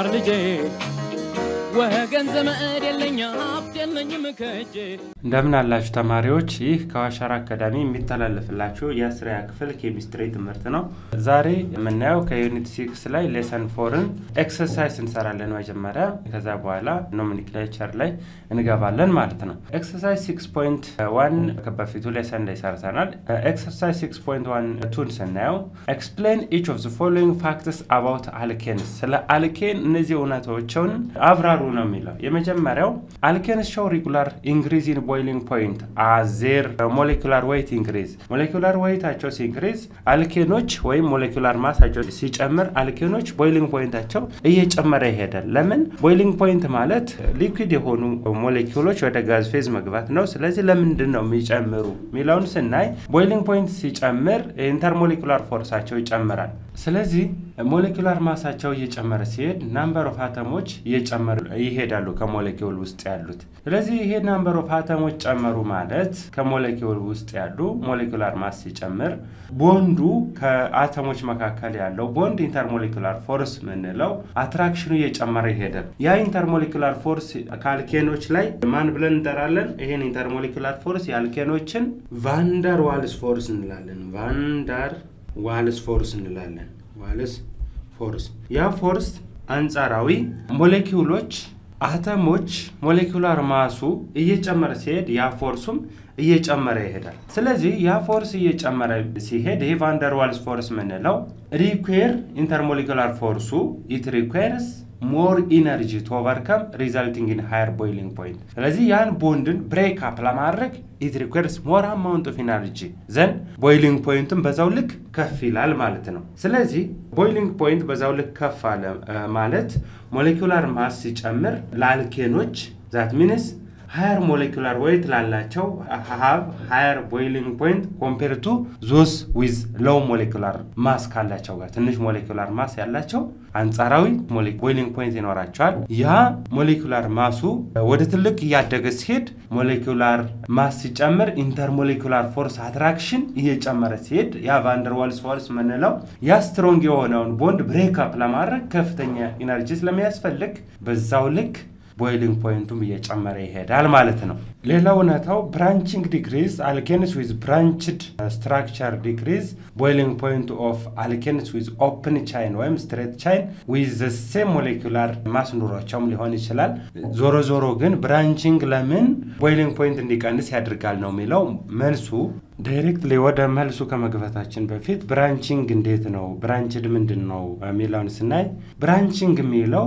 ማር ልጄ ወገን ዘመድ የለኝ ሀብት የለኝም ከእጄ እንደምን አላችሁ ተማሪዎች? ይህ ከዋሻራ አካዳሚ የሚተላለፍላችሁ የአስረኛ ክፍል ኬሚስትሪ ትምህርት ነው። ዛሬ የምናየው ከዩኒት ሲክስ ላይ ሌሰን ፎርን ኤክሰርሳይዝ እንሰራለን መጀመሪያ፣ ከዛ በኋላ ኖሜንክሌቸር ላይ እንገባለን ማለት ነው። ኤክሰርሳይዝ ሲክስ ፖይንት ዋን በፊቱ ሌሰን ላይ ሰርተናል። ኤክሰርሳይዝ ሲክስ ፖይንት ዋን ቱን ስናየው ኤክስፕሌን ኢች ኦፍ ዘ ፎሎዊንግ ፋክትስ አባውት አልኬንስ፣ ስለ አልኬን እነዚህ እውነቶችን አብራሩ ነው የሚለው። የመጀመሪያው አልኬንስ ሾው ሪጉላር ኢንክሪዝ ኢን ቦይሊንግ ፖይንት አዜር ሞሌኩላር ዌይት ኢንክሪዝ ሞሌኩላር ዌይታቸው ሲንክሪዝ አልኬኖች ወይም ሞሌኩላር ማሳቸው ሲጨምር አልኬኖች ቦይሊንግ ፖይንታቸው እየጨመረ ይሄዳል። ለምን? ቦይሊንግ ፖይንት ማለት ሊኩዊድ የሆኑ ሞሌኪውሎች ወደ ጋዝ ፌዝ መግባት ነው። ስለዚህ ለምንድን ነው የሚጨምሩ የሚለውን ስናይ ቦይሊንግ ፖይንት ሲጨምር ኢንተርሞሌኩላር ፎርሳቸው ይጨምራል። ስለዚህ ሞሌኩላር ማሳቸው እየጨመረ ሲሄድ ናምበር ኦፍ አተሞች እየጨመሩ ይሄዳሉ ከሞሌኪውል ውስጥ ያሉት። ስለዚህ ይሄ ናምበር ኦፍ አተሞች ጨመሩ ማለት ከሞሌኪውል ውስጥ ያሉ ሞሌኩላር ማስ ሲጨምር ቦንዱ ከአተሞች መካከል ያለው ቦንድ ኢንተርሞሌኩላር ፎርስ ምንለው አትራክሽኑ እየጨመረ ይሄዳል። ያ ኢንተርሞሌኩላር ፎርስ ከአልኬኖች ላይ ማን ብለን እንጠራለን? ይሄን ኢንተርሞሌኩላር ፎርስ የአልኬኖችን ቫንደር ዋልስ ፎርስ እንላለን። ቫንዳር ዋልስ ፎርስ እንላለን። ዋልስ ፎርስ ያ ፎርስ አንጻራዊ ሞሌኪውሎች አተሞች ሞሌኩላር ማሱ እየጨመረ ሲሄድ ያ ፎርሱም እየጨመረ ይሄዳል። ስለዚህ ያ ፎርስ እየጨመረ ሲሄድ ይሄ ቫንደር ዋልስ ፎርስ ምንለው ሪኩዌር ኢንተርሞሌኩላር ፎርሱ ኢት ሪኩዌርስ ሞር ኢነርጂ ቱ ኦቨርከም ሪዛልቲንግ ኢን ሃየር ቦይሊንግ ፖይንት። ስለዚህ ያን ቦንድን ብሬክ አፕ ለማድረግ ኢት ሪኩዌርስ ሞር አማውንት ኦፍ ኢነርጂ ዘን ቦይሊንግ ፖይንቱን በዛው ልክ ከፍ ይላል ማለት ነው። ስለዚህ ቦይሊንግ ፖይንት በዛው ልክ ከፍ አለ ማለት ሞሌኩላር ማስ ሲጨምር ለአልኬኖች ዛት ሚንስ ሃየር ሞሌኩላር ዌይት ላላቸው ሀብ ሃየር ቦይሊንግ ፖይንት ኮምፔር ቱ ዞስ ዊዝ ሎው ሞሌኩላር ማስ ካላቸው ጋር ትንሽ ሞሌኩላር ማስ ያላቸው አንጻራዊ ቦይሊንግ ፖይንት ይኖራቸዋል። ያ ሞሌኩላር ማሱ ወደ ትልቅ እያደገ ሲሄድ ሞሌኩላር ማስ ሲጨምር ኢንተርሞሌኩላር ፎርስ አትራክሽን እየጨመረ ሲሄድ ያ ቫንደርዋልስ ፎርስ ምንለው ያ ስትሮንግ የሆነውን ቦንድ ብሬክ አፕ ለማድረግ ከፍተኛ ኢነርጂ ስለሚያስፈልግ በዛው ልክ ቦይሊንግ ፖይንቱም እየጨመረ ይሄዳል ማለት ነው። ሌላው እውነታው ብራንቺንግ ዲክሪዝ አልኬንስ ዊዝ ብራንችድ ስትራክቸር ዲክሪዝ ቦይሊንግ ፖይንት ኦፍ አልኬንስ ዊዝ ኦፕን ቻይን ወይም ስትሬት ቻይን ዊዝ ሴም ሞሌኩላር ማስ ኑሯቸውም ሊሆን ይችላል። ዞሮ ዞሮ ግን ብራንቺንግ ለምን ቦይሊንግ ፖይንት እንዲቀንስ ያደርጋል ነው የሚለው መልሱ ዳይሬክትሊ ወደ መልሱ ከመግባታችን በፊት ብራንቺንግ እንዴት ነው ብራንችድ ምንድን ነው የሚለውን ስናይ ብራንቺንግ የሚለው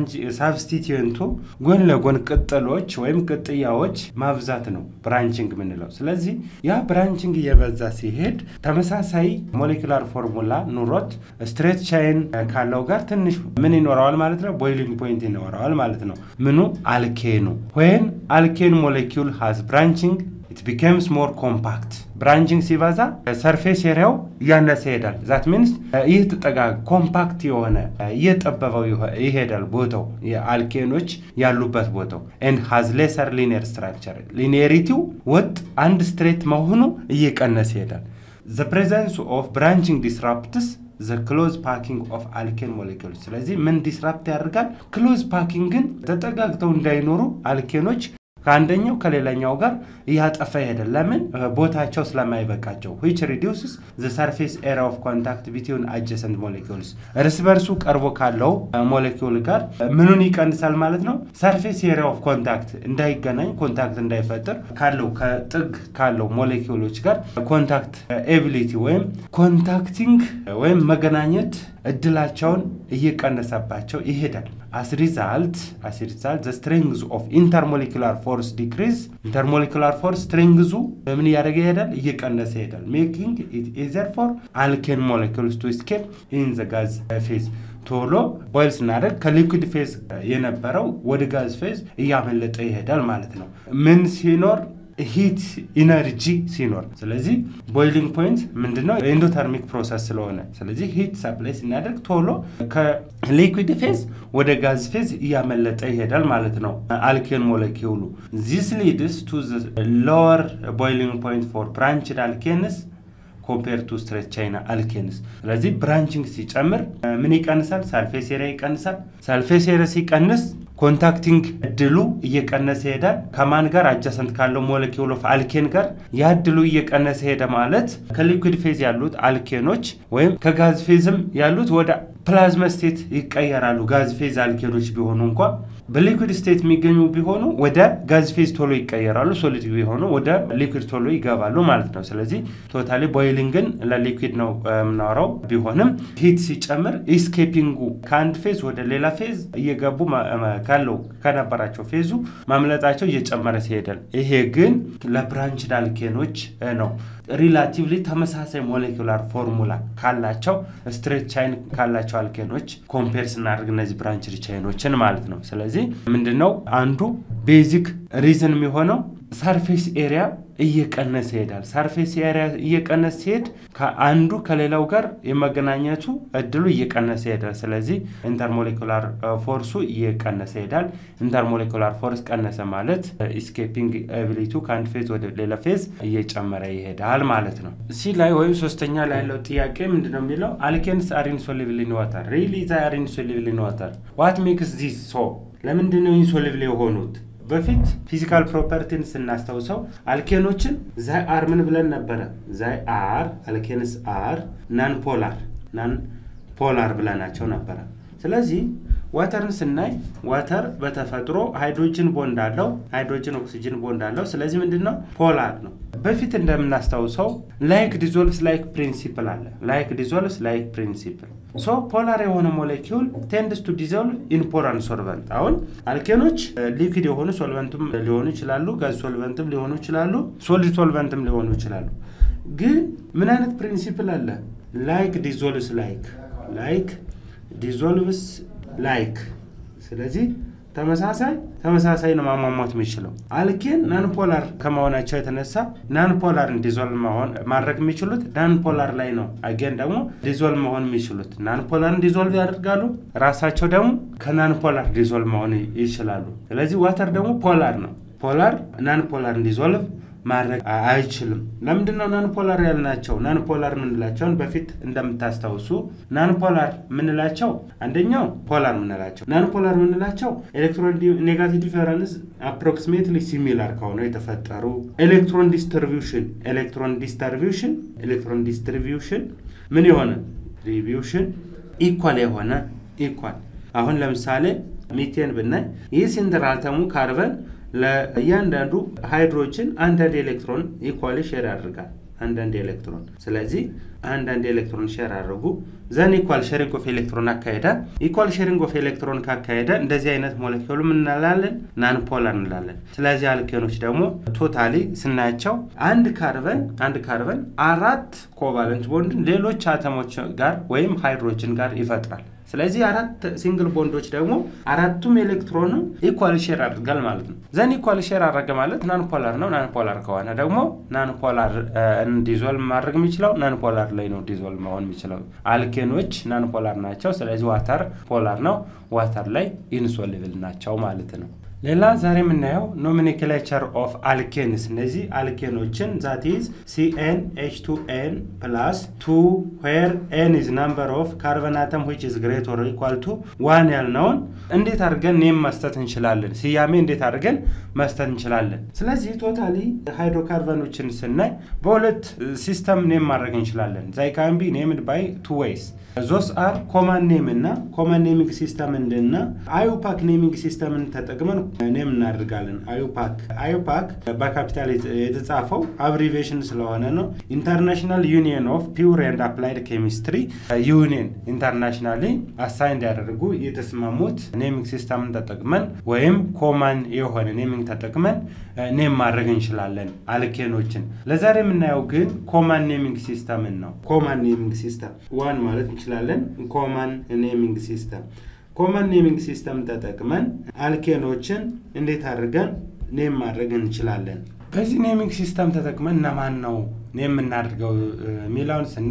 ሳብስቲትዩንቱ ጎን ለጎን ቅጥሎች ወይም ቅጥያዎች ማብዛት ነው ብራንቺንግ የምንለው። ስለዚህ ያ ብራንቺንግ እየበዛ ሲሄድ ተመሳሳይ ሞሌኩላር ፎርሙላ ኑሮት ስትሬት ቻይን ካለው ጋር ትንሽ ምን ይኖረዋል ማለት ነው? ቦይሊንግ ፖይንት ይኖረዋል ማለት ነው። ምኑ አልኬኑ ወይን አልኬን ሞሌኪውል ሃዝ ብራንቺንግ ኢት ቢኬምስ ሞር ኮምፓክት ብራንቺንግ ሲበዛ ሰርፌስ ኤሪያው እያነሰ ይሄዳል። ዛት ሚንስ ይህ ጥጠጋ ኮምፓክት የሆነ እየጠበበው ይሄዳል ቦታው የአልኬኖች ያሉበት ቦታው ኤንድ ሃዝ ሌሰር ሊኒየር ስትራክቸር ሊኒየሪቲው ወጥ አንድ ስትሬት መሆኑ እየቀነሰ ይሄዳል። ዘ ፕሬዘንስ ኦፍ ብራንቺንግ ዲስራፕትስ ዘ ክሎዝ ፓኪንግ ኦፍ አልኬን ሞሌኪውል። ስለዚህ ምን ዲስራፕት ያደርጋል? ክሎዝ ፓኪንግን ተጠጋግተው እንዳይኖሩ አልኬኖች ከአንደኛው ከሌላኛው ጋር እያጠፋ ይሄዳል። ለምን? ቦታቸው ስለማይበቃቸው ዊች ሪዲውስስ ዘ ሰርፌስ ኤሪያ ኦፍ ኮንታክት ቢትዊን አጀሰንት ሞሌኪውልስ እርስ በርሱ ቀርቦ ካለው ሞሌኪውል ጋር ምኑን ይቀንሳል ማለት ነው? ሰርፌስ ኤሪያ ኦፍ ኮንታክት እንዳይገናኝ ኮንታክት እንዳይፈጥር ካለው ከጥግ ካለው ሞሌኪውሎች ጋር ኮንታክት ኤቢሊቲ ወይም ኮንታክቲንግ ወይም መገናኘት እድላቸውን እየቀነሰባቸው ይሄዳል። አስ ሪዛልት አስ ሪዛልት ዘ ስትሬንግዝ ኦፍ ኢንተርሞሌኩላር ፎርስ ዲክሪዝ ኢንተርሞሌኩላር ፎርስ ስትሬንግዙ በምን እያደረገ ይሄዳል? እየቀነሰ ይሄዳል። ሜኪንግ ኢት ኢዘር ፎር አልኬን ሞሌኪውልስ ቱ ስኬፕ ኢን ዘ ጋዝ ፌዝ ቶሎ ቦይል ስናደርግ ከሊኩድ ፌዝ የነበረው ወደ ጋዝ ፌዝ እያመለጠ ይሄዳል ማለት ነው። ምን ሲኖር ሂት ኢነርጂ ሲኖር ስለዚህ ቦይሊንግ ፖይንት ምንድነው ኤንዶተርሚክ ፕሮሰስ ስለሆነ ስለዚህ ሂት ሰፕላይ ስናደርግ ቶሎ ከሊኩዊድ ፌዝ ወደ ጋዝ ፌዝ እያመለጠ ይሄዳል ማለት ነው አልኬን ሞለኪውሉ ዚስ ሊድስ ቱ ሎወር ቦይሊንግ ፖይንት ፎር ብራንችድ አልኬንስ ኮምፔር ቱ ስትሬት ቻይና አልኬንስ። ስለዚህ ብራንቺንግ ሲጨምር ምን ይቀንሳል? ሳልፌስ ኤሪያ ይቀንሳል። ሳልፌስ ኤሪያ ሲቀንስ ኮንታክቲንግ እድሉ እየቀነሰ ይሄዳል። ከማን ጋር አጃሰንት ካለው ሞለኪውል ኦፍ አልኬን ጋር ያ እድሉ እየቀነሰ ሄደ ማለት ከሊኩድ ፌዝ ያሉት አልኬኖች ወይም ከጋዝ ፌዝም ያሉት ወደ ፕላዝማ ስቴት ይቀየራሉ። ጋዝ ፌዝ አልኬኖች ቢሆኑ እንኳ በሊኩድ ስቴት የሚገኙ ቢሆኑ ወደ ጋዝ ፌዝ ቶሎ ይቀየራሉ። ሶሊድ ቢሆኑ ወደ ሊኩድ ቶሎ ይገባሉ ማለት ነው። ስለዚህ ቶታሊ ቦይሊንግን ለሊኩድ ነው የምናወራው። ቢሆንም ሂት ሲጨምር ኢስኬፒንጉ ከአንድ ፌዝ ወደ ሌላ ፌዝ እየገቡ ካለው ከነበራቸው ፌዙ ማምለጣቸው እየጨመረ ሲሄዳል። ይሄ ግን ለብራንችድ አልኬኖች ነው። ሪላቲቭሊ ተመሳሳይ ሞሌኩላር ፎርሙላ ካላቸው ስትሬት ቻይን ካላቸው አልኬኖች ኮምፔር ስናደርግ እነዚህ ብራንችድ ቻይኖችን ማለት ነው። ስለዚህ ምንድነው አንዱ ቤዚክ ሪዝን የሚሆነው ሰርፌስ ኤሪያ እየቀነሰ ይሄዳል። ሰርፌስ ኤሪያ እየቀነሰ ሲሄድ ከአንዱ ከሌላው ጋር የመገናኘቱ እድሉ እየቀነሰ ይሄዳል። ስለዚህ ኢንተርሞሌኩላር ፎርሱ እየቀነሰ ይሄዳል። ኢንተርሞሌኩላር ፎርስ ቀነሰ ማለት ኢስኬፒንግ ኤቢሊቱ ከአንድ ፌዝ ወደ ሌላ ፌዝ እየጨመረ ይሄዳል ማለት ነው። ሲ ላይ ወይም ሶስተኛ ላይ ያለው ጥያቄ ምንድነው የሚለው አልኬንስ አር ኢንሶሉብል ኢን ዋተር ሪሊ ዛ አር ኢንሶሉብል ኢን ዋተር ዋት ሜክስ ዚስ ሶ ለምንድነው ኢንሶሉብል የሆኑት? በፊት ፊዚካል ፕሮፐርቲን ስናስታውሰው አልኬኖችን ዛይ አር ምን ብለን ነበረ? ዛይ አር አልኬንስ አር ናን ፖላር ናን ፖላር ብለናቸው ነበረ። ስለዚህ ዋተርን ስናይ ዋተር በተፈጥሮ ሃይድሮጅን ቦንድ አለው፣ ሃይድሮጅን ኦክሲጅን ቦንድ አለው። ስለዚህ ምንድን ነው ፖላር ነው። በፊት እንደምናስታውሰው ላይክ ዲዞልቭስ ላይክ ፕሪንሲፕል አለ። ላይክ ዲዞልቭስ ላይክ ፕሪንሲፕል ሶ ፖላር የሆነ ሞሌኪውል ቴንድስ ቱ ዲዞልቭ ኢን ፖራን ሶልቨንት። አሁን አልኬኖች ሊክድ የሆኑ ሶልቨንትም ሊሆኑ ይችላሉ፣ ጋዝ ሶልቨንትም ሊሆኑ ይችላሉ፣ ሶሊድ ሶልቨንትም ሊሆኑ ይችላሉ። ግን ምን አይነት ፕሪንሲፕል አለ? ላይክ ዲዞልቭስ ላይክ ላይክ ዲዞልቭስ ላይክ ስለዚህ ተመሳሳይ ተመሳሳይ ነው ማሟሟት የሚችለው አልኬን ናንፖላር ከመሆናቸው የተነሳ ናንፖላር ዲዞልቭ መሆን ማድረግ የሚችሉት ናንፖላር ላይ ነው። አጌን ደግሞ ዲዞልቭ መሆን የሚችሉት ናንፖላርን ዲዞልቭ ያደርጋሉ። ራሳቸው ደግሞ ከናንፖላር ዲዞልቭ መሆን ይችላሉ። ስለዚህ ዋተር ደግሞ ፖላር ነው። ፖላር ናንፖላር ዲዞልቭ ማድረግ አይችልም። ለምንድን ነው ናንፖላር ያልናቸው? ናንፖላር ምንላቸውን በፊት እንደምታስታውሱ ናንፖላር ምንላቸው አንደኛው ፖላር ምንላቸው ናንፖላር ምንላቸው ኤሌክትሮን ኔጋቲቭ ዲፈረንስ አፕሮክሲሜትሊ ሲሚላር ከሆነ የተፈጠሩ ኤሌክትሮን ዲስትሪቢዩሽን ኤሌክትሮን ዲስትሪቢዩሽን ኤሌክትሮን ዲስትሪቢዩሽን ምን የሆነ ዲስትሪቢዩሽን ኢኳል የሆነ ኢኳል አሁን ለምሳሌ ሚቴን ብናይ ይህ ሴንትራል አተሙ ካርበን ለእያንዳንዱ ሃይድሮጅን አንዳንድ ኤሌክትሮን ኢኳሊ ሼር ያደርጋል። አንዳንድ ኤሌክትሮን ስለዚህ አንዳንድ ኤሌክትሮን ሼር አድርጉ ዘን ኢኳል ሼሪንግ ኦፍ ኤሌክትሮን አካሄደ። ኢኳል ሼሪንግ ኦፍ ኤሌክትሮን ካካሄደ እንደዚህ አይነት ሞለኪውል ምን እንላለን? ናንፖላር እንላለን። ስለዚህ አልኬኖች ደግሞ ቶታሊ ስናያቸው አንድ ካርበን አንድ ካርበን አራት ኮቫለንት ቦንድን ሌሎች አተሞች ጋር ወይም ሃይድሮጅን ጋር ይፈጥራል። ስለዚህ አራት ሲንግል ቦንዶች ደግሞ አራቱም ኤሌክትሮን ኢኳል ሼር አድርጋል ማለት ነው። ዘን ኢኳል ሼር አድረገ ማለት ናንፖላር ነው። ናንፖላር ከሆነ ደግሞ ናንፖላር ዲዞልቭ ማድረግ የሚችለው ናንፖላር ላይ ነው ዲዞልቭ መሆን የሚችለው። አልኬኖች ናንፖላር ናቸው። ስለዚህ ዋተር ፖላር ነው። ዋተር ላይ ኢንሶልብል ናቸው ማለት ነው። ሌላ ዛሬ የምናየው ኖሜንክሌቸር ኦፍ አልኬንስ እነዚህ አልኬኖችን ዛት ኢዝ ሲኤን ኤች ቱ ኤን ፕላስ ቱ ዌር ኤን ኢዝ ናምበር ኦፍ ካርበን አተም ዊች ኢዝ ግሬት ኦር ኢኳል ቱ ዋን ያልነውን እንዴት አድርገን ኔም መስጠት እንችላለን? ስያሜ እንዴት አድርገን መስጠት እንችላለን? ስለዚህ ቶታሊ ሃይድሮካርበኖችን ስናይ በሁለት ሲስተም ኔም ማድረግ እንችላለን። ዛይ ካን ቢ ኔምድ ባይ ቱ ዌይስ ዞስ አር ኮማን ኔም እና ኮማን ኔሚንግ ሲስተም እንድና አዩፓክ ኔሚንግ ሲስተምን ተጠቅመን ኔም እናደርጋለን። አዩፓክ አዩፓክ በካፒታል የተጻፈው አብሪቬሽን ስለሆነ ነው። ኢንተርናሽናል ዩኒየን ኦፍ ፒውር ኤንድ አፕላይድ ኬሚስትሪ ዩኒየን ኢንተርናሽናሊ አሳይን እንዲያደርጉ የተስማሙት ኔሚንግ ሲስተምን ተጠቅመን ወይም ኮማን የሆነ ኔሚንግ ተጠቅመን ኔም ማድረግ እንችላለን አልኬኖችን። ለዛሬ የምናየው ግን ኮማን ኔሚንግ ሲስተምን ነው። ኮማን ኔሚንግ ሲስተም ዋን ማለት እንችላለን። ኮማን ኔሚንግ ሲስተም ኮመን ኔሚንግ ሲስተም ተጠቅመን አልኬኖችን እንዴት አድርገን ኔም ማድረግ እንችላለን? በዚህ ኔሚንግ ሲስተም ተጠቅመን እነማን ነው ኔም የምናደርገው የሚለውን ስናይ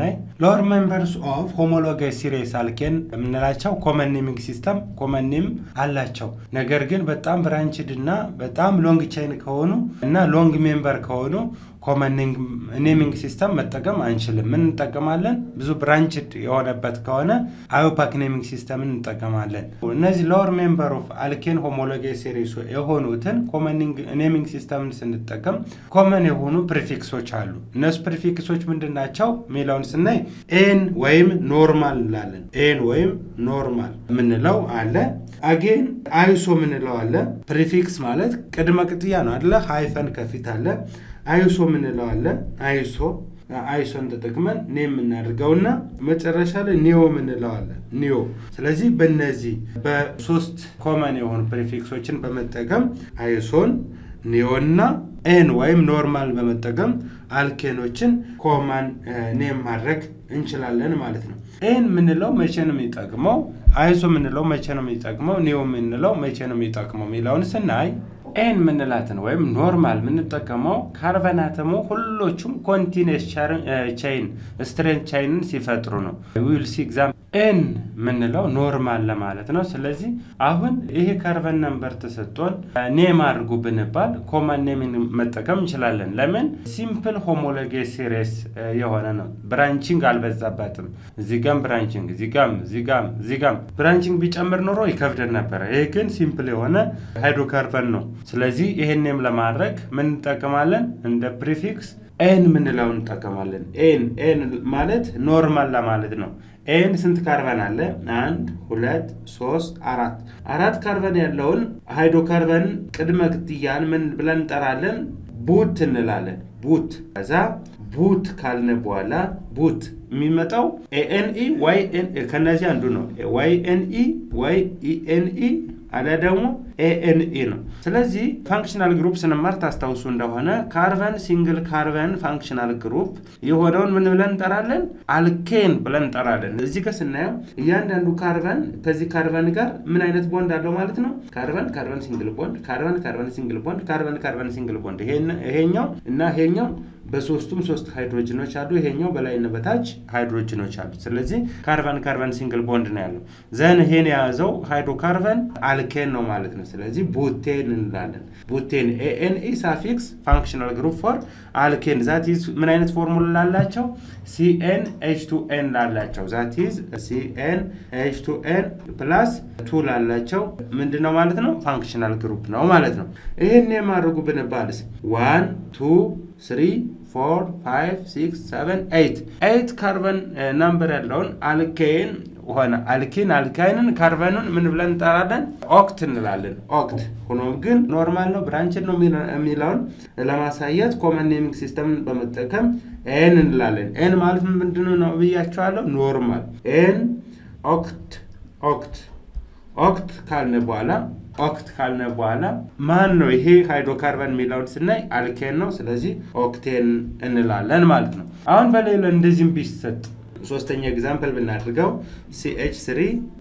ሎወር ሜምበርስ ኦፍ ሆሞሎጋይ ሲሪየስ አልኬን የምንላቸው ኮመን ኔሚንግ ሲስተም ኮመን ኔም አላቸው። ነገር ግን በጣም ብራንችድ እና በጣም ሎንግ ቻይን ከሆኑ እና ሎንግ ሜምበር ከሆኑ ኮመን ኔሚንግ ሲስተም መጠቀም አንችልም። ምን እንጠቀማለን? ብዙ ብራንችድ የሆነበት ከሆነ አዮፓክ ኔሚንግ ሲስተምን እንጠቀማለን። እነዚህ ሎወር ሜምበር ኦፍ አልኬን ሆሞሎጋይ ሲሪስ የሆኑትን ኮመን ኔሚንግ ሲስተምን ስንጠቀም ኮመን የሆኑ ፕሪፊክሶች አሉ። እነሱ ፕሪፊክሶች ምንድን ናቸው የሚለውን ስናይ ኤን ወይም ኖርማል እንላለን። ኤን ወይም ኖርማል የምንለው አለ። አጌን አይሶ የምንለው አለ። ፕሪፊክስ ማለት ቅድመ ቅጥያ ነው አለ። ሃይፈን ከፊት አለ። አይሶ የምንለው አለ። አይሶ አይሶን ተጠቅመን ኔ የምናደርገውና መጨረሻ ላይ ኒዮ የምንለው አለ። ኒዮ። ስለዚህ በእነዚህ በሶስት ኮመን የሆኑ ፕሪፊክሶችን በመጠቀም አይሶን ኒዮና ኤን ወይም ኖርማል በመጠቀም አልኬኖችን ኮማን ኔም ማድረግ እንችላለን ማለት ነው። ኤን የምንለው መቼ ነው የሚጠቅመው? አይሶ የምንለው መቼ ነው የሚጠቅመው? ኒዮ የምንለው መቼ ነው የሚጠቅመው የሚለውን ስናይ ኤን ምንላትን ወይም ኖርማል የምንጠቀመው ካርበናተሙ ሁሎቹም ኮንቲኒስ ቻይን ስትሬንት ቻይንን ሲፈጥሩ ነው። ዊል ሲ ኤግዛምፕል ኤን የምንለው ኖርማል ለማለት ነው። ስለዚህ አሁን ይሄ ካርበን ነምበር ተሰጥቶን ኔም አድርጉ ብንባል ኮማን ኔምን መጠቀም እንችላለን። ለምን ሲምፕል ሆሞሎጌ ሲሪስ የሆነ ነው። ብራንቺንግ አልበዛባትም። እዚጋም ብራንቺንግ እዚጋም እዚጋም እዚጋም ብራንቺንግ ቢጨምር ኖሮ ይከብደን ነበረ። ይሄ ግን ሲምፕል የሆነ ሃይድሮካርበን ነው። ስለዚህ ይሄንም ለማድረግ ምን እንጠቀማለን? እንደ ፕሪፊክስ ኤን ምንለውን እንጠቀማለን። ኤን ኤን ማለት ኖርማል ለማለት ነው። ኤን ስንት ካርበን አለ? አንድ ሁለት ሶስት አራት አራት ካርበን ያለውን ሃይድሮካርበን ቅድመ ክትያን ምን ብለን እንጠራለን? ቡት እንላለን። ቡት ከዛ ቡት ካልን በኋላ ቡት የሚመጣው ኤኤንኢ ዋይ ከነዚህ አንዱ ነው። ዋይ ኤንኢ ዋይ ኢኤንኢ አሊያ ደግሞ ኤኤንኢ ነው። ስለዚህ ፋንክሽናል ግሩፕ ስንማር ታስታውሱ እንደሆነ ካርበን ሲንግል ካርበን ፋንክሽናል ግሩፕ የሆነውን ምን ብለን እንጠራለን? አልኬን ብለን እንጠራለን። እዚህ ጋር ስናየው እያንዳንዱ ካርበን ከዚህ ካርበን ጋር ምን አይነት ቦንድ አለው ማለት ነው? ካርበን ካርበን ሲንግል ቦንድ፣ ካርበን ካርበን ሲንግል ቦንድ፣ ካርበን ካርበን ሲንግል ቦንድ። ይሄኛው እና ይሄኛው በሶስቱም ሶስት ሃይድሮጅኖች አሉ። ይሄኛው በላይና በታች ሃይድሮጅኖች አሉ። ስለዚህ ካርበን ካርበን ሲንግል ቦንድ ነው ያለው። ዘን ይሄን የያዘው ሃይድሮካርበን አልኬን ነው ማለት ነው። ስለዚህ ቡቴን እንላለን። ቡቴን ኤኤንኢ ሳፊክስ ፋንክሽናል ግሩፕ ፎር አልኬን ዛት ኢዝ ምን አይነት ፎርሙላ ላላቸው? ሲኤን ኤች ቱ ኤን ላላቸው ዛት ኢዝ ሲኤን ኤች ቱ ኤን ፕላስ ቱ ላላቸው ምንድን ነው ማለት ነው? ፋንክሽናል ግሩፕ ነው ማለት ነው። ይህን የማድረጉ ብንባልስ ዋን ቱ ስሪ ፎር ፋይቭ ሲክስ ሰቨን ኤይት ኤይት ካርበን ናምበር ያለውን አልኬን ሆነ አልኪን አልካይንን ካርበኑን ምን ብለን እንጠራለን? ኦክት እንላለን። ኦክት ሆኖም ግን ኖርማል ነው ብራንችን ነው የሚለውን ለማሳየት ኮመን ኔሚንግ ሲስተምን በመጠቀም ኤን እንላለን። ኤን ማለት ምንድን ነው ብያቸዋለሁ? ኖርማል ኤን ኦክት ኦክት ኦክት ካልነ በኋላ ኦክት ካልነ በኋላ ማን ነው ይሄ ሃይድሮካርበን የሚለውን ስናይ አልኬን ነው። ስለዚህ ኦክቴን እንላለን ማለት ነው። አሁን በሌላ እንደዚህም ቢሰጥ ሶስተኛ ኤግዛምፕል ብናድርገው ሲኤች ስሪ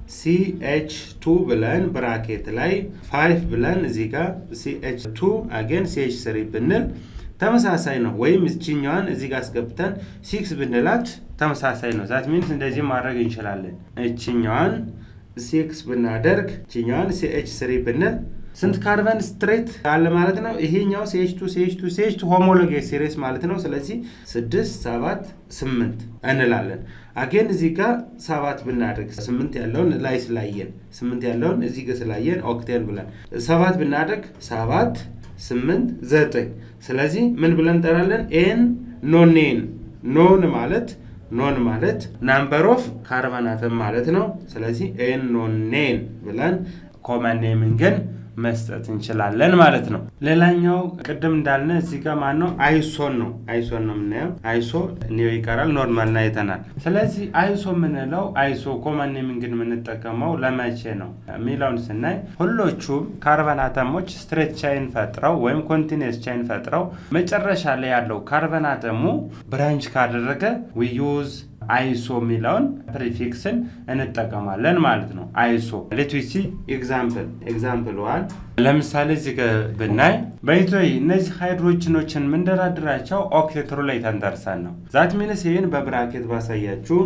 ሲኤች ቱ ብለን ብራኬት ላይ ፋይቭ ብለን እዚህ ጋር ሲኤች ቱ አጌን ሲኤች ስሪ ብንል ተመሳሳይ ነው። ወይም እችኛዋን እዚህ ጋር አስገብተን ሲክስ ብንላት ተመሳሳይ ነው። ዛት ሚንስ እንደዚህ ማድረግ እንችላለን። እችኛዋን ሲክስ ብናደርግ እችኛዋን ሲኤች ስሪ ብንል ስንት ካርበን ስትሬት አለ ማለት ነው። ይሄኛው ሲኤች ቱ ሲኤች ቱ ሲኤች ቱ ሆሞሎጌ ሲሪስ ማለት ነው። ስለዚህ ስድስት ሰባት ስምንት እንላለን። አጌን እዚህ ጋር ሰባት ብናደርግ ስምንት ያለውን ላይ ስላየን ስምንት ያለውን እዚህ ጋር ስላየን ኦክቴን ብለን ሰባት ብናደርግ ሰባት ስምንት ዘጠኝ። ስለዚህ ምን ብለን እንጠራለን? ኤን ኖኔን ኖን ማለት ኖን ማለት ናምበር ኦፍ ካርበን አተም ማለት ነው። ስለዚህ ኤን ኖኔን ብለን ኮመን ኔምን ግን መስጠት እንችላለን ማለት ነው። ሌላኛው ቅድም እንዳልነ እዚህ ጋር ማን ነው? አይሶን ነው። አይሶን ነው የምናየው። አይሶ ኒዮ ይቀራል፣ ኖርማል አይተናል። ስለዚህ አይሶ የምንለው አይሶ ኮመን ኔሚንግን የምንጠቀመው ለመቼ ነው የሚለውን ስናይ ሁሎቹም ካርበን አተሞች ስትሬት ቻይን ፈጥረው ወይም ኮንቲኒየስ ቻይን ፈጥረው መጨረሻ ላይ ያለው ካርበን አተሙ ብራንች ካደረገ ዊ ዩዝ አይሶ የሚለውን ፕሪፊክስን እንጠቀማለን ማለት ነው። አይሶ ሌትዊሲ ኤግዛምፕል ኤግዛምፕል ዋን ለምሳሌ እዚህ ጋ ብናይ በኢትዮ እነዚህ ሃይድሮጅኖችን ምንደራድራቸው ኦክቴትሩ ላይ ተንተርሰን ነው። ዛት ሚንስ ይህን በብራኬት ባሳያችሁ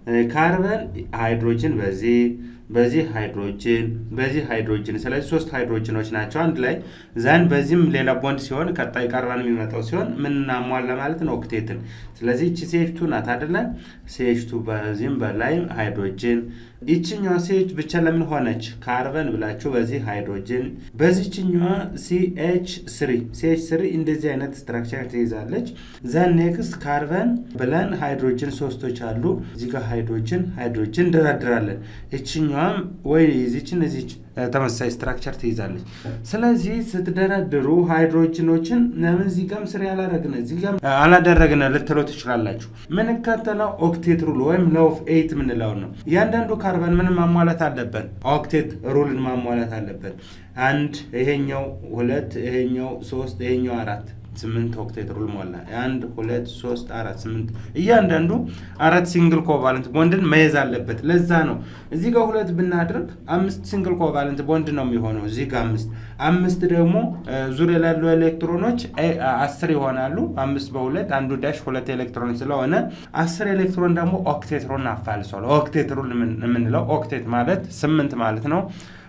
ካርበን ሃይድሮጅን በዚህ በዚህ ሃይድሮጅን በዚህ ሃይድሮጅን ስለዚህ ሶስት ሃይድሮጅኖች ናቸው አንድ ላይ ዘን በዚህም ሌላ ቦንድ ሲሆን ቀጣይ ካርበን የሚመጣው ሲሆን ምን እናሟላ ማለት ነው ኦክቴትን ስለዚህ ይቺ ሴችቱ ናት አደለ ሴችቱ በዚህም በላይ ሃይድሮጅን ይችኛዋ ሴች ብቻ ለምን ሆነች ካርበን ብላችሁ በዚህ ሃይድሮጅን በዚችኛዋ ሲኤች ስሪ ሲኤች ስሪ እንደዚህ አይነት ስትራክቸር ትይዛለች ዘን ኔክስት ካርበን ብለን ሃይድሮጅን ሶስቶች አሉ እዚህ ጋር ሃይድሮጅን ሃይድሮጅን እንደራድራለን ይችኛዋም ወይ ዚችን እዚች ተመሳሳይ ስትራክቸር ትይዛለች ስለዚህ ስትደረድሩ ሃይድሮጅኖችን ለምን እዚህ ጋም ስር ያላረግነ እዚህ ጋም አላደረግነ ልትለው ትችላላችሁ ምንከተለው ኦክቴት ሩል ወይም ሎው ኦፍ ኤይት ምንለው ነው እያንዳንዱ ካርበን ምን ማሟላት አለበት ኦክቴት ሩልን ማሟላት አለበት አንድ ይሄኛው ሁለት ይሄኛው ሶስት ይሄኛው አራት ስምንት ኦክቴት ሩል ሞላ አንድ ሁለት ሶስት አራት ስምንት እያንዳንዱ አራት ሲንግል ኮቫለንት ቦንድን መያዝ አለበት ለዛ ነው እዚህ ጋር ሁለት ብናድርግ አምስት ሲንግል ኮቫለንት ቦንድ ነው የሚሆነው እዚህ ጋር አምስት አምስት ደግሞ ዙሪያ ላሉ ኤሌክትሮኖች አስር ይሆናሉ አምስት በሁለት አንዱ ዳሽ ሁለት ኤሌክትሮን ስለሆነ አስር ኤሌክትሮን ደግሞ ኦክቴት ሩል አፋልሷል ኦክቴት ሩል የምንለው ኦክቴት ማለት ስምንት ማለት ነው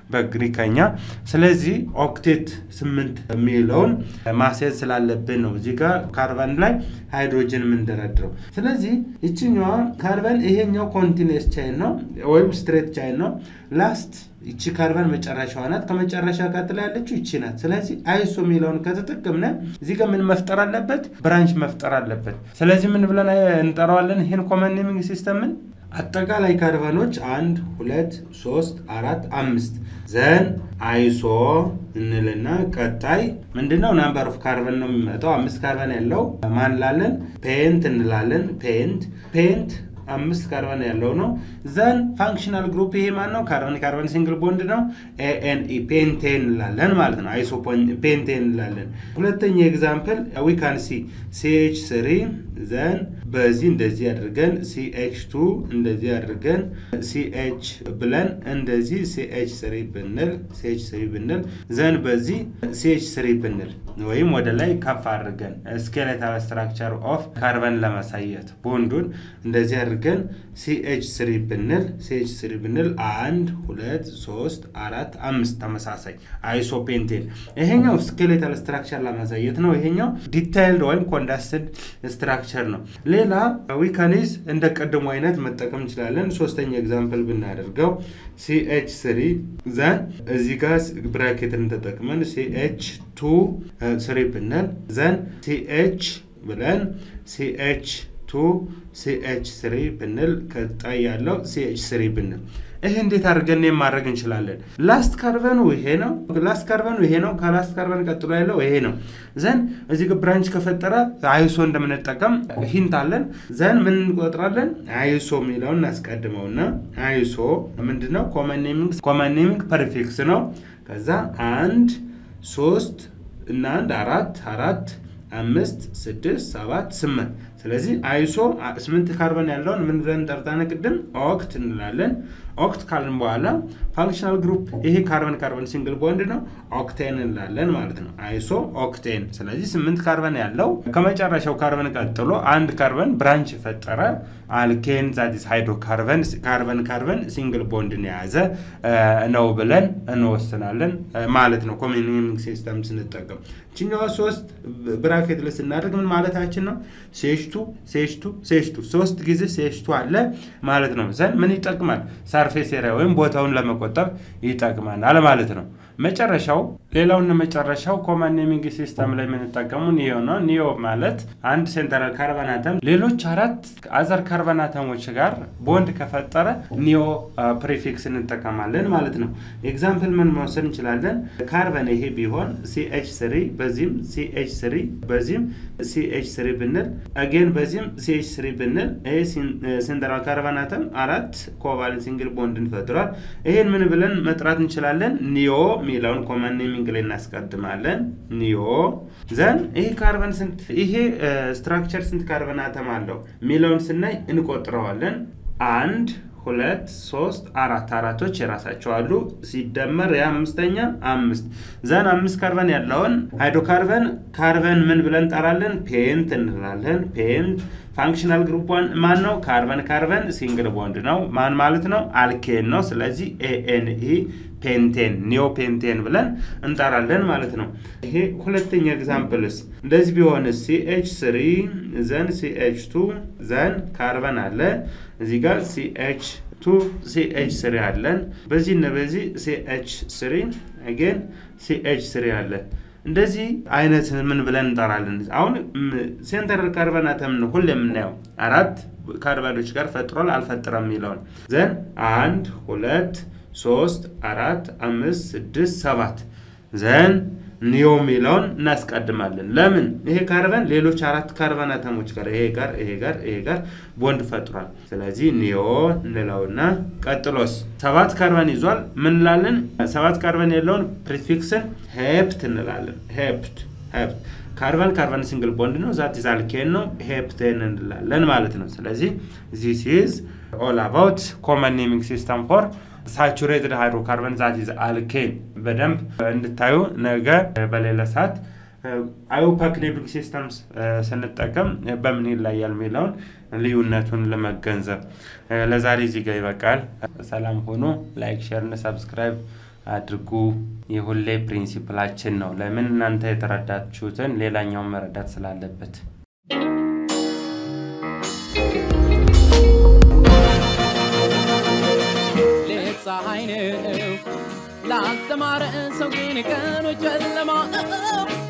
በግሪከኛ ስለዚህ ኦክቴት ስምንት የሚለውን ማስያዝ ስላለብን ነው እዚህ ጋር ካርበን ላይ ሃይድሮጅን የምንደረድረው ስለዚህ ይችኛዋ ካርበን ይሄኛው ኮንቲኒስ ቻይን ነው ወይም ስትሬት ቻይን ነው ላስት ይቺ ካርበን መጨረሻዋ ናት ከመጨረሻ ቀጥላ ያለችው ይቺ ናት ስለዚህ አይሶ የሚለውን ከተጠቀምነ እዚህ ጋር ምን መፍጠር አለበት ብራንች መፍጠር አለበት ስለዚህ ምን ብለን እንጠራዋለን ይህን ኮመን ኔሚንግ ሲስተምን አጠቃላይ ካርበኖች አንድ ሁለት ሶስት አራት አምስት ዘን አይሶ እንልና ቀጣይ ምንድነው ናምበር ኦፍ ካርበን ነው የሚመጣው አምስት ካርበን ያለው ማን ላለን ፔንት እንላለን ፔንት ፔንት አምስት ካርበን ያለው ነው ዘን ፋንክሽናል ግሩፕ ይሄ ማን ነው ካርበን ካርበን ሲንግል ቦንድ ነው ኤኤንኢ ፔንቴን እንላለን ማለት ነው አይሶ ፔንቴን እንላለን ሁለተኛ ኤግዛምፕል ዊ ካን ሲ ሲኤች ስሪ ዘን በዚህ እንደዚህ አድርገን ሲኤች ቱ እንደዚህ አድርገን ሲኤች ብለን እንደዚህ ሲኤች ስሪ ብንል ሲኤች ስሪ ብንል ዘን በዚህ ሲኤች ስሪ ብንል ወይም ወደ ላይ ከፍ አድርገን ስኬሌታል ስትራክቸር ኦፍ ካርበን ለማሳየት ቦንዱን እንደዚህ አድርገን ሲኤች ስሪ ብንል ሲኤች ስሪ ብንል አንድ ሁለት ሶስት አራት አምስት ተመሳሳይ አይሶፔንቴን ይሄኛው ስኬሌታል ስትራክቸር ለማሳየት ነው ይሄኛው ዲታይልድ ወይም ኮንዳስትድ ስትራክቸር ነው ሌላ ዊካኒዝ እንደ ቀድሞ አይነት መጠቀም እንችላለን ሶስተኛ ኤግዛምፕል ብናደርገው ሲኤች ስሪ ዘን እዚህ ጋር ብራኬትን ተጠቅመን ሲኤች ቱ ስሪ ብንል ዘን ሲኤች ብለን ሲኤች ቱ ሲኤች ስሪ ብንል ቀጣይ ያለው ሲኤች ስሪ ብንል ይሄ እንዴት አድርገን ማድረግ እንችላለን ላስት ካርበኑ ይሄ ነው ላስት ካርበኑ ይሄ ነው ከላስት ካርበን ቀጥሎ ያለው ይሄ ነው ዘን እዚህ ጋ ብራንች ከፈጠረ አይሶ እንደምንጠቀም ሂንት አለን ዘን ምን እንቆጥራለን አይሶ የሚለውን እናስቀድመውና አይሶ ምንድነው ኮመን ኔሚንግ ፐርፌክስ ነው ከዛ አንድ ሶስት እና አንድ አራት አራት አምስት ስድስት ሰባት ስምንት ስለዚህ አይሶ ስምንት ካርበን ያለውን ምን ብለን ጠርታነ ቅድም ኦክት እንላለን ኦክት ካልን በኋላ ፋንክሽናል ግሩፕ ይሄ ካርበን ካርበን ሲንግል ቦንድ ነው ኦክቴን እንላለን ማለት ነው አይሶ ኦክቴን ስለዚህ ስምንት ካርበን ያለው ከመጨረሻው ካርበን ቀጥሎ አንድ ካርበን ብራንች የፈጠረ አልኬን ዛዲስ ሃይድሮ ካርበን ካርበን ካርበን ሲንግል ቦንድን የያዘ ነው ብለን እንወስናለን ማለት ነው ኮሚኒንግ ሲስተም ስንጠቀም ችኛዋ ሶስት ብራኬት ላይ ስናደርግ ምን ማለታችን ነው ሴሽቱ ሴሽቱ ሴሽቱ ሶስት ጊዜ ሴሽቱ አለ ማለት ነው ዘን ምን ይጠቅማል ሳርፌስ ኤሪያ ወይም ቦታውን ለመቆጠብ ይጠቅመናል ማለት ነው መጨረሻው ሌላውና መጨረሻው ኮመን ኔሚንግ ሲስተም ላይ የምንጠቀሙ ኒዮ ነው ኒዮ ማለት አንድ ሴንትራል ካርበን አተም ሌሎች አራት አዘር ካርበን አተሞች ጋር ቦንድ ከፈጠረ ኒዮ ፕሪፊክስ እንጠቀማለን ማለት ነው ኤግዛምፕል ምን መውሰድ እንችላለን ካርበን ይሄ ቢሆን ሲኤች ስሪ በዚህም ሲኤች ስሪ በዚህም ሲኤች ስሪ ብንል አጌን በዚህም ሲኤች ስሪ ብንል ይሄ ሴንትራል ካርበን አተም አራት ኮቫለንት ሲንግል ቦንድን ፈጥሯል ይሄን ምን ብለን መጥራት እንችላለን ኒዮ የሚለውን ኮመን ኔሚንግ ኔሚንግ ላይ እናስቀድማለን። ኒዮ ዘን ይሄ ካርበን ስንት ይሄ ስትራክቸር ስንት ካርበን አተም አለው የሚለውን ስናይ እንቆጥረዋለን። አንድ ሁለት ሶስት አራት አራቶች የራሳቸው አሉ። ሲደመር የአምስተኛ አምስት ዘን አምስት ካርበን ያለውን ሃይድሮካርበን ካርበን ምን ብለን እንጠራለን? ፔንት እንላለን። ፔንት ፋንክሽናል ግሩፕ ዋን ማን ነው? ካርበን ካርበን ሲንግል ቦንድ ነው። ማን ማለት ነው? አልኬን ነው። ስለዚህ ኤኤንኢ ፔንቴን ኒዮ ፔንቴን ብለን እንጠራለን ማለት ነው። ይሄ ሁለተኛ ኤግዛምፕልስ እንደዚህ ቢሆንስ ሲኤች ስሪ ዘን ሲኤች ቱ ዘን ካርበን አለ እዚህ ጋር ሲኤች ቱ ሲኤች ስሪ አለን። በዚህ እና በዚህ ሲኤች ስሪ አጌን ሲኤች ስሪ አለ። እንደዚህ አይነት ምን ብለን እንጠራለን? አሁን ሴንተራል ካርበን አተም ነው ሁሌ የምናየው አራት ካርበኖች ጋር ፈጥሯል አልፈጥረም የሚለውን ዘን አንድ ሁለት ሶስት አራት አምስት ስድስት ሰባት ዘን ኒዮ የሚለውን እናስቀድማለን። ለምን ይሄ ካርበን ሌሎች አራት ካርበን አተሞች ጋር ይሄ ጋር ይሄ ጋር ይሄ ጋር ቦንድ ፈጥሯል። ስለዚህ ኒዮ እንለውና ቀጥሎስ ሰባት ካርበን ይዟል። ምን እንላለን? ሰባት ካርበን የለውን ፕሪፊክስን ሄፕት እንላለን። ሄፕት ሄፕት ካርበን ካርበን ሲንግል ቦንድ ነው። ዛት ኢዝ አልኬን ነው። ሄፕቴን እንላለን ማለት ነው። ስለዚህ ዚስ ኢዝ ኦል አባውት ኮመን ኔሚንግ ሲስተም ፎር ሳቹሬትድ ሃይድሮካርበን ዛት ኢዝ አልኬን በደንብ እንድታዩ ነገ በሌላ ሰዓት አዮፓክ ኔሚንግ ሲስተምስ ስንጠቀም በምን ይለያል የሚለውን ልዩነቱን ለመገንዘብ ለዛሬ እዚህ ጋር ይበቃል። ሰላም ሆኖ ላይክ፣ ሼር እና ሰብስክራይብ አድርጉ። የሁሌ ፕሪንሲፕላችን ነው። ለምን እናንተ የተረዳችሁትን ሌላኛውን መረዳት ስላለበት ፀሐይ ነው ላልተማረ ሰው ግን ቀኑ ጨለማ ነው።